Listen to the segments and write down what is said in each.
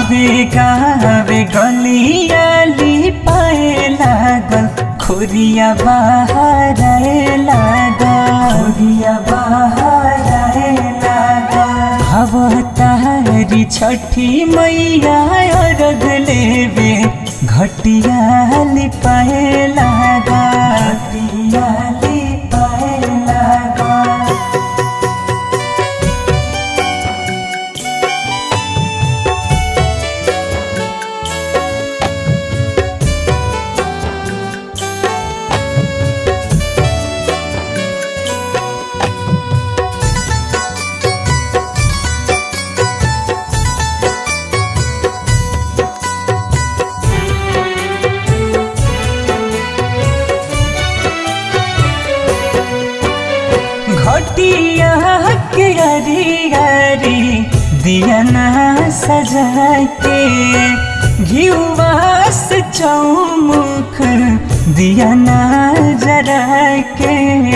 गावे गावे गलियाली पाए लागल खुरिया बाहर आए लागल खुरिया बाहर आए लागल अवतारी छठी मैया अर्घ लेवे घटिया लिपाए लागल घटिया लिपाए लागल घटिया के हरी हरी दिया ना सजा के घिउवा से चौमुख दिया ना जरा के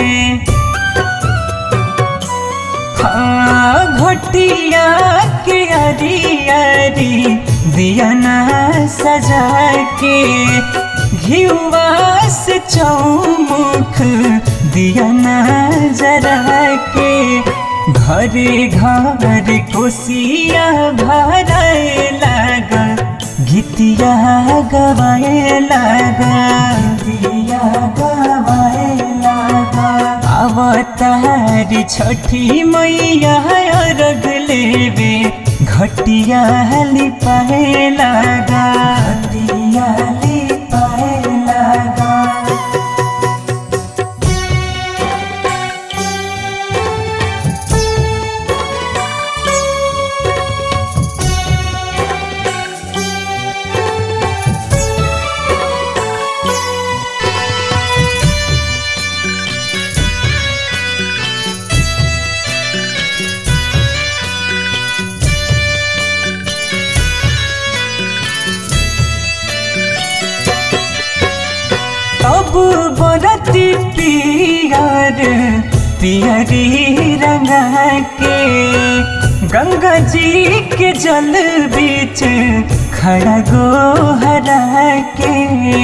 हाँ घटिया के हरी हरी दिया ना सजा के घिउवा से चौमुख दिया ना जरा के घरे घर कोसिया भराए लागा गीतिया गवाए लागा गीतिया गवाए लागा अवतारी छठी मैया अर्घ लेवे घटिया लिपाए लागा घटिया लिपाए लागा अब बरती पियर पियरी रंगा के गंगा जी के जल बीच खड़ा गो हरा के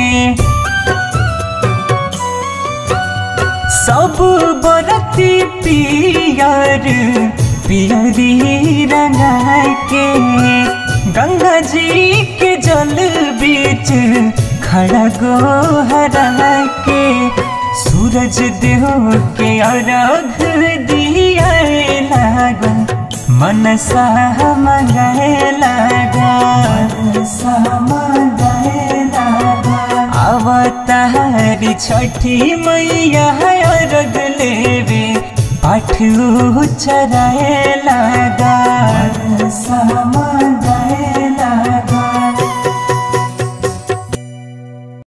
सब बरती पियर पियरी रंगा के गंगा जी के जल बीच खड़ा गो हरा के सूरज देव के अर्घ दिया लागल मनसा मंगाए लागा मनसा मंगाए लागा अवतारी छठी मैया अर्घ लेवे पाठ चराए लागा मनसा मंगाए